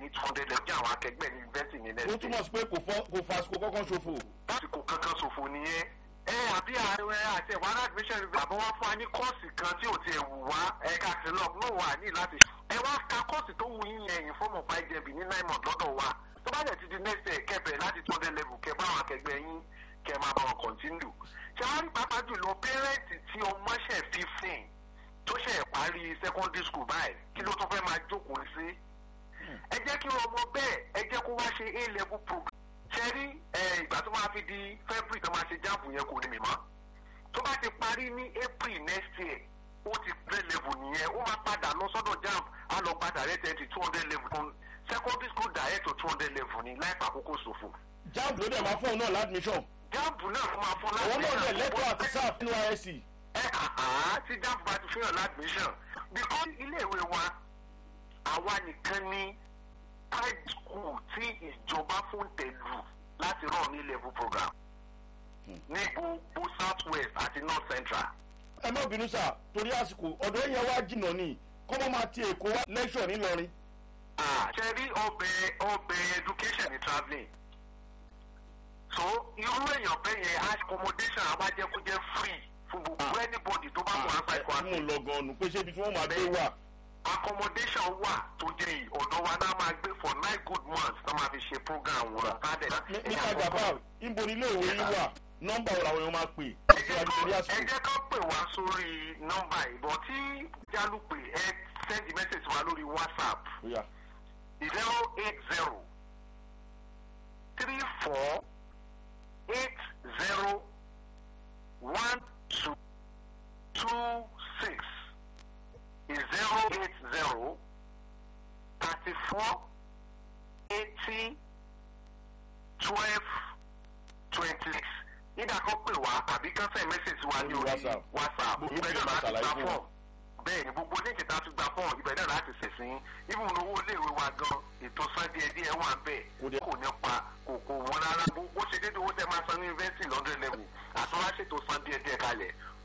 two hundred level jẹ́ àwọn akẹgbẹ́ ní yunifásitì ní ó next túmọ̀ sí pé kò fọ́ kò fa àsìkò kọ́kọ́ ṣòfò. lásìkò kankan ṣòfò nìyẹn ẹ àbí ààrẹ àti ẹ̀wọ̀n admission àbọ̀ wá fún wa ní kọ́ọ̀sì kan tí ò ti ẹ̀ wù wá ẹ̀ka sílọ̀ náà wà ní láti ẹ wá ka kọ́ọ̀sì tó wù yín yẹn fọ́ọ̀mù ọ̀pá ìjẹ̀bì ní nine months lọ́dọ̀ wa tó bá dẹ̀ ti di next year kẹbẹ̀ láti two hundred level kẹ bá àwọn akẹgbẹ́ yín kẹ máa bá wọn continue ṣé wàá rí pàápàá jùlọ pẹ́rẹ́ǹtì tí ọmọ ṣẹ̀ fifteen tó ṣẹ̀ parí secondary school báyìí kí ló tún fẹ́ máa jókòó sí ẹ jẹ́ kí ọmọ bẹ́ẹ̀ ẹ jẹ́ kó wá ṣe a level program ṣe rí ìgbà tó máa fi di february tó máa ṣe jáàbù yẹn kò ní mi mọ́ tó bá ti parí ní april next year ó ti grade level nìyẹn ó máa padà lọ sọ́dọ̀ jamb á lọ gba direct entry two hundred level fún secondary school direct to two hundred level ní láìpẹ́ àkókò ṣòfò. jamb ló dẹ̀ máa fún òun náà ládùmíṣàn. jamb náà ló máa fún àwọn náà dẹ̀ lẹ́tọ̀ọ́ láti àti sáà nínú isc. ẹ àá tí jamb bá ti fihàn ládùmíṣàn because iléèwé wa àwa nìkan ní high school tí ìjọba fún tẹ̀lú láti rán ní level program ní gbogbo south west àti north central. ẹ má bínú sà torí àsìkò ọ̀dọ̀ yẹn wá jìnnà ni kọ́mọ́ máa ti èkó wá lẹ́ṣọ̀ ńìlọrin. ṣe rí ọbẹ̀ ọbẹ̀ education ní travelling so irú èèyàn bẹ́ẹ̀ yẹn accommodation àwájẹ́kújẹ́ free fún gbogbo anybody tó bá wà outside mú un kwara lọ gan ọ̀nù pé ṣé ibi tí wọ́n máa gbé wà. accommodation wà tó jẹ́ yìí ọ̀dọ̀ wa náà máa gbé for nine good months náà máa fi ṣe program wọn. nípa gàbá ìbò nílé ìwé yín wà nọ́mbà wo làwọn èèyàn máa pè ẹ síwájú torí jẹ́ àsìkò. ká pè wá sórí nọ́mbà ìbọn tí jálùpè ẹ send message wa lórí whatsapp Bóyá. zero eight zero three four eight zero one two two six zero eight zero thirty four eighty twelve twenty six nígbà kan pè wá àbí kan send message wa ní Lórí orí WhatsApp. whatsapp Gbogbo ibẹ̀ ìgbà náà láti ṣàlàyé gba fún wa. fọ́ọ̀mù bẹ́ẹ̀ ni gbogbo ní ìkẹta tún gba fọ́ọ̀mù ibẹ̀ náà láti ṣẹ̀sìn ibùn owó iléèwé wa gan ètò san díẹ̀ díẹ̀ wà bẹ́ẹ̀ Kò dé- kò ní pa kò kò wọ́n rárá bó bó ṣe déédéé owó tẹ́ máa san ní yunifásitì lọ́dún level àtúnwá ṣètò san díẹ̀ díẹ̀ kalẹ̀